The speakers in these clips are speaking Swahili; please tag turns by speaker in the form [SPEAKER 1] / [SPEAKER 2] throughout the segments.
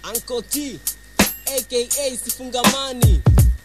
[SPEAKER 1] Uncle T aka Sifungamani.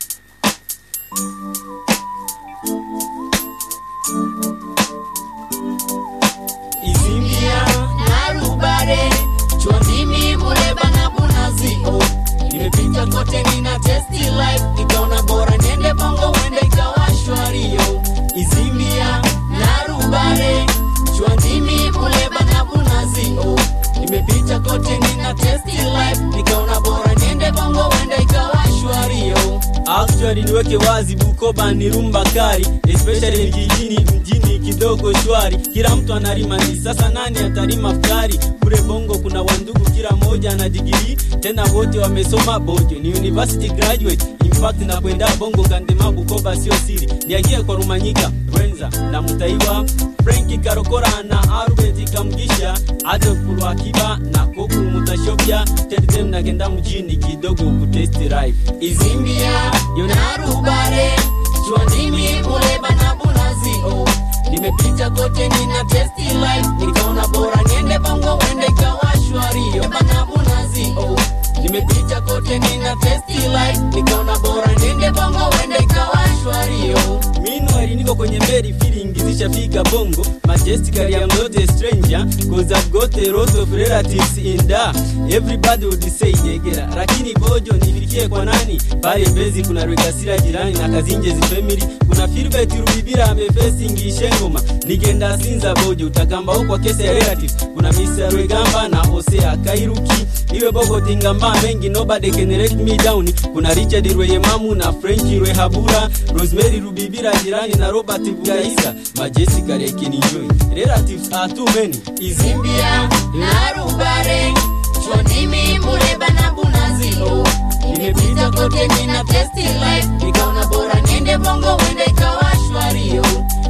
[SPEAKER 2] izimbia na rubare chwandimi muleba na bunazio nimepita kote nina testi life nikaona bora niende bongo wende ikawa shwario izimbia na rubare chwandimi muleba na bunazio nimepita kote nina testi life nikaona bora niende bongo wende ikawa shwario
[SPEAKER 3] Actually niweke wazi Bukoba ni rumba kari especially vijijini mjini kidogo shwari kila mtu analima ni sasa nani atalima futari kule bongo kuna wandugu kila moja ana digiri tena wote wamesoma bojo ni university graduate in fact na kwenda bongo kandema Bukoba sio siri niagie kwa Rumanyika Rwenza na Mutaiwa Franki Karokora na Albert Kamgisha Adolf Lwakiba na Kokuru Mutashobya Tetem nagenda mjini kidogo kutesti life
[SPEAKER 2] izimbia yona rubare chwandimi muleba na bunazio nimepita kote nina testi life nikaona bora niende bongo wende ikawa shwario na bunazio nimepita kote nina testi life nikaona bora niende bongo wende ikawa shwario
[SPEAKER 3] Meanwhile niko kwenye meri feeling zishafika bongo Majestically I'm not a stranger Cause I've got a lot of relatives in da Everybody would say jegera Lakini bojo nifikie kwa nani Pale Mbezi kuna Rwegasira jirani na Kazinjezi family Kuna Philbert Rubibira amefacing Ishengoma Nigenda Sinza bojo utakamba huko kwa kesi ya relatives Kuna Mr. Rwegamba na Hosea Kairuki Iwe bogo tingamba mengi nobody can let me down Kuna Richard Rweyemamu na Frankie Rwehabura Rosemary Rubibira jirani na Robert Bugaisa Majessica Lake enjoy Relatives are too many
[SPEAKER 2] izimbia na rubare chwandimi muleba na bunazio nimepita kote nina testi life nikaona bora niende bongo wende ikawa shwario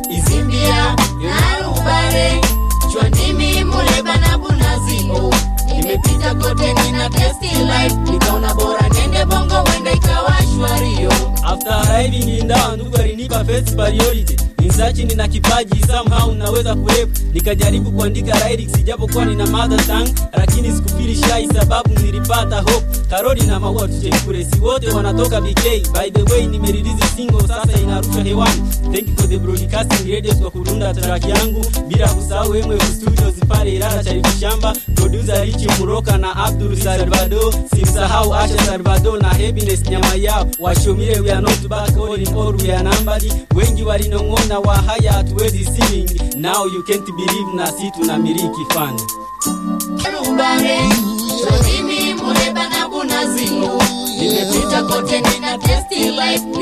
[SPEAKER 2] izimbia na rubare chwandimi muleba na bunazio nimepita kote nina testi life nikaona bora niende bongo wende ikawa shwario
[SPEAKER 3] After arriving in down ndugu alinipa first priority Insachi nina kipaji somehow naweza kurep Nikajaribu kuandika lyrics ijapokuwa nina mother tongue Lakini sikufili shy sababu nilipata hope Karoli na maua tuchekure si wote wanatoka BK By the way nimerelease single sasa inarushwa hewani Thank you for the broadcasting radios kwa kudunda track yangu Bila kusahau MF Studios pale Ilala Sharifu Shamba Producer Richi Muroka na Abdul Salvador Simsahau Asha Salvador na Happiness nyama yao Washomire we are not back all in all we are numbered Wengi walinong'ona wa haya hatuwezi sing Now you can't believe na si tunamiliki fan
[SPEAKER 2] rubare chwandimi muleba na bunazio nimepita kote nina testi life